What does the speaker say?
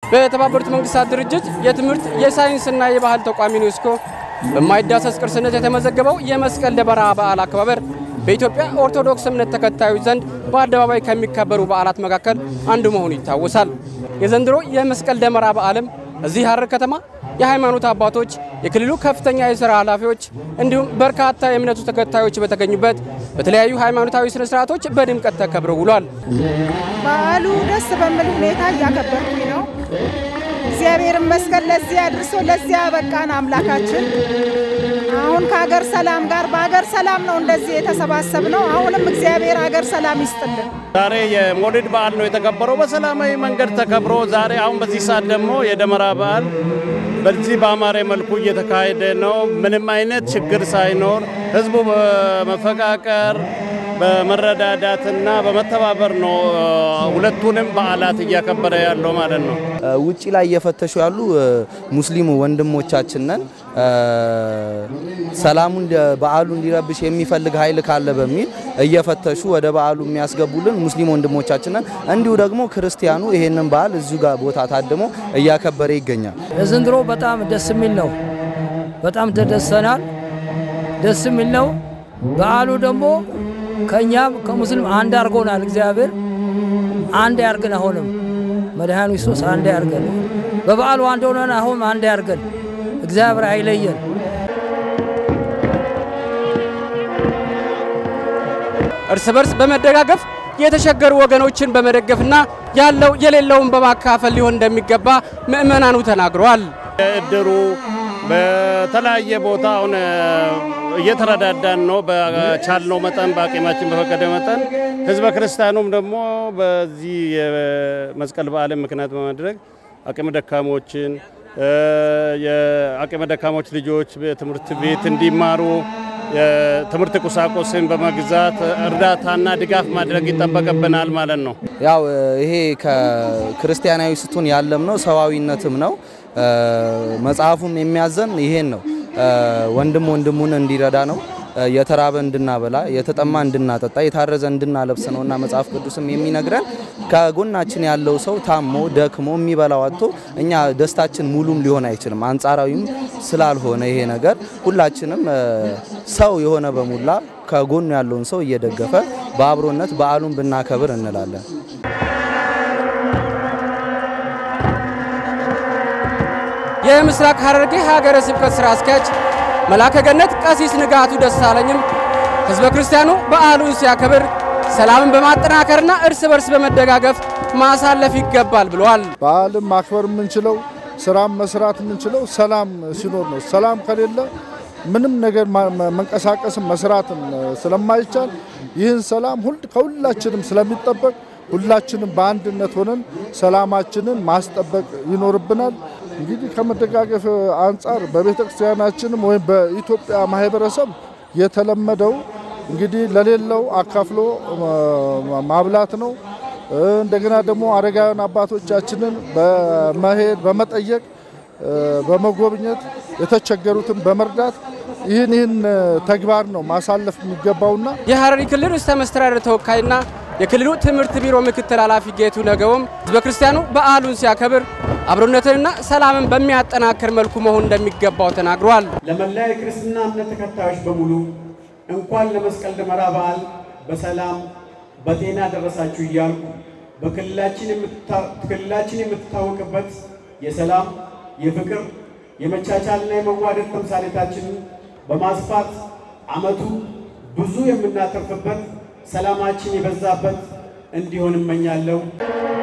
በተባበሩት መንግስታት ድርጅት የትምህርት የሳይንስና የባህል ተቋም ዩኔስኮ በማይዳሰስ ቅርስነት የተመዘገበው የመስቀል ደመራ በዓል አከባበር በኢትዮጵያ ኦርቶዶክስ እምነት ተከታዮች ዘንድ በአደባባይ ከሚከበሩ በዓላት መካከል አንዱ መሆኑ ይታወሳል። የዘንድሮ የመስቀል ደመራ በዓልም እዚህ ሐረር ከተማ የሃይማኖት አባቶች፣ የክልሉ ከፍተኛ የሥራ ኃላፊዎች እንዲሁም በርካታ የእምነቱ ተከታዮች በተገኙበት በተለያዩ ሃይማኖታዊ ስነ ስርዓቶች በድምቀት ተከብሮ ውሏል። በዓሉ ደስ በሚል ሁኔታ እያከበርኩኝ ነው። እግዚአብሔር ይመስገን ለዚህ አድርሶ ለዚህ ያበቃን አምላካችን። አሁን ከሀገር ሰላም ጋር በሀገር ሰላም ነው እንደዚህ የተሰባሰብ ነው። አሁንም እግዚአብሔር ሀገር ሰላም ይስጥልን። ዛሬ የሞሊድ በዓል ነው የተከበረው በሰላማዊ መንገድ ተከብሮ ዛሬ አሁን በዚህ ሰዓት ደግሞ የደመራ በዓል በዚህ በአማረ መልኩ እየተካሄደ ነው። ምንም አይነት ችግር ሳይኖር ህዝቡ በመፈቃቀር በመረዳዳትና በመተባበር ነው ሁለቱንም በዓላት እያከበረ ያለው ማለት ነው። ውጪ ላይ እየፈተሹ ያሉ ሙስሊሙ ወንድሞቻችን ነን። ሰላሙን በዓሉ እንዲረብሽ የሚፈልግ ኃይል ካለ በሚል እየፈተሹ ወደ በዓሉ የሚያስገቡልን ሙስሊም ወንድሞቻችን ነን። እንዲሁ ደግሞ ክርስቲያኑ ይሄንን በዓል እዚሁ ጋር ቦታ ታድሞ እያከበረ ይገኛል። ዘንድሮ በጣም ደስ የሚል ነው። በጣም ተደሰናል። ደስ የሚል ነው። በዓሉ ደግሞ ከእኛም ከሙስሊም አንድ አድርጎናል። እግዚአብሔር አንድ ያርገን። አሁንም መድኃኒቱ ኢየሱስ አንድ ያርገን። በበዓሉ አንድ ሆነን አሁን አንድ ያርገን። እግዚአብሔር አይለየን። እርስ በርስ በመደጋገፍ የተቸገሩ ወገኖችን በመደገፍና ያለው የሌለውን በማካፈል ሊሆን እንደሚገባ ምዕመናኑ ተናግረዋል። እድሩ በተለያየ ቦታ አሁን እየተረዳዳን ነው። በቻልነው መጠን በአቅማችን በፈቀደ መጠን ህዝበ ክርስቲያኑም ደግሞ በዚህ የመስቀል በዓልን ምክንያት በማድረግ አቅመ ደካሞችን የአቅመ ደካሞች ልጆች በትምህርት ቤት እንዲማሩ የትምህርት ቁሳቁስን በመግዛት እርዳታና ድጋፍ ማድረግ ይጠበቅብናል ማለት ነው። ያው ይሄ ከክርስቲያናዊ ስቱን ያለም ነው ሰዋዊነትም ነው። መጽሐፉም የሚያዘን ይሄን ነው። ወንድም ወንድሙን እንዲረዳ ነው። የተራበ እንድናበላ፣ የተጠማ እንድናጠጣ፣ የታረዘ እንድናለብስ ነው እና መጽሐፍ ቅዱስም የሚነግረን ከጎናችን ያለው ሰው ታሞ ደክሞ የሚበላው አጥቶ እኛ ደስታችን ሙሉም ሊሆን አይችልም። አንጻራዊም ስላልሆነ ይሄ ነገር ሁላችንም ሰው የሆነ በሙላ ከጎኑ ያለውን ሰው እየደገፈ በአብሮነት በዓሉን ብናከብር እንላለን። የምስራቅ ሐረርጌ ሀገረ ስብከት ስራ አስኪያጅ መላከ ገነት ቀሲስ ንጋቱ ደሳለኝም ህዝበ ክርስቲያኑ በዓሉን ሲያከብር ሰላምን በማጠናከርና እርስ በርስ በመደጋገፍ ማሳለፍ ይገባል ብለዋል። በዓልን ማክበር የምንችለው ስራም መስራት የምንችለው ሰላም ሲኖር ነው። ሰላም ከሌለ ምንም ነገር መንቀሳቀስም መስራትም ስለማይቻል ይህን ሰላም ከሁላችንም ስለሚጠበቅ ሁላችንም በአንድነት ሆነን ሰላማችንን ማስጠበቅ ይኖርብናል። እንግዲህ ከመደጋገፍ አንጻር በቤተ ክርስቲያናችንም ወይም በኢትዮጵያ ማህበረሰብ የተለመደው እንግዲህ ለሌለው አካፍሎ ማብላት ነው። እንደገና ደግሞ አረጋውያን አባቶቻችንን በመሄድ በመጠየቅ በመጎብኘት የተቸገሩትን በመርዳት ይህን ይህን ተግባር ነው ማሳለፍ የሚገባውና የሐረሪ ክልል ርዕሰ መስተዳድር ተወካይና የክልሉ ትምህርት ቢሮ ምክትል ኃላፊ ጌቱ ነገውም ህዝበ ክርስቲያኑ በዓሉን ሲያከብር አብሮነትንና ሰላምን በሚያጠናክር መልኩ መሆን እንደሚገባው ተናግሯል። ለመላ የክርስትና እምነት ተከታዮች በሙሉ እንኳን ለመስቀል ደመራ በዓል በሰላም በጤና ደረሳችሁ እያልኩ በክልላችን የምትታወቅበት የሰላም፣ የፍቅር፣ የመቻቻልና የመዋደድ ተምሳሌታችንን በማስፋት ዓመቱ ብዙ የምናተርፍበት ሰላማችን የበዛበት እንዲሆን እመኛለሁ።